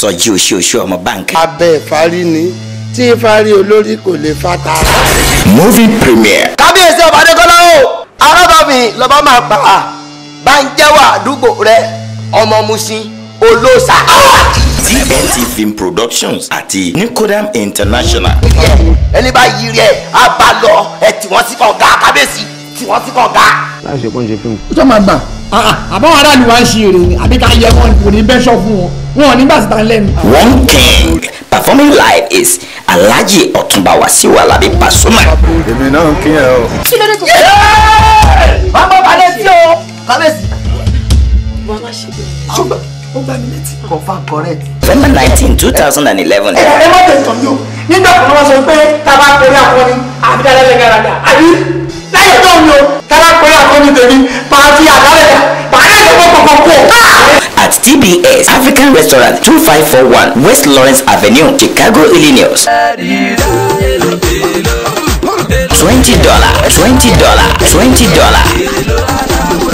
sọjí oṣooṣù ọmọ báńkì. abẹ́ ìfarí ni tí ìfarí olórí kò lè fa tara. movie premiere kábíyèsí ọba adékọlá o arábàmì lọba máa pa á bá ń jẹ́wọ́ àdúgbò rẹ ọmọ musin olóòṣà. tnt film productions àti nicodam international. ẹni bá yí rẹ á bá lọ ẹ tí wọ́n sì kàn ga kábíyèsí tí wọ́n sì kàn ga. ó tó máa gbà àbáwọn aráàlú wa ń ṣe èrè ni àbí ká yẹ wọn kò ní bẹ́ṣọ̀ fún wọn wọn ò ní gbà síta lẹ́nu. one king performing live is alhaji ọ̀túnba wasiu alabi pasuma. èmi náà kí ẹ o. kí ló dé tó. máa bọ́ balẹ̀ sí o kábíyèsí. wọ́n má ṣe bẹ́ẹ̀. ṣùgbọ́n ó gbà mí létí. confam correct. november nineteen two thousand and eleven. ẹ má tẹ̀sán mi o nígbà kan wọ́n sọ pé tábà pẹ̀lú akọni àbídá lẹ́lẹ́ gàràgà àbí láyé tó mi o tábà pẹ̀lú akọni tèmi máa fi àdálẹ̀ máa yẹ kó kókó kó. at tbs african restaurant two five four one west lawrence avenue chicago illinois. twenty dollar twenty dollar twenty dollar.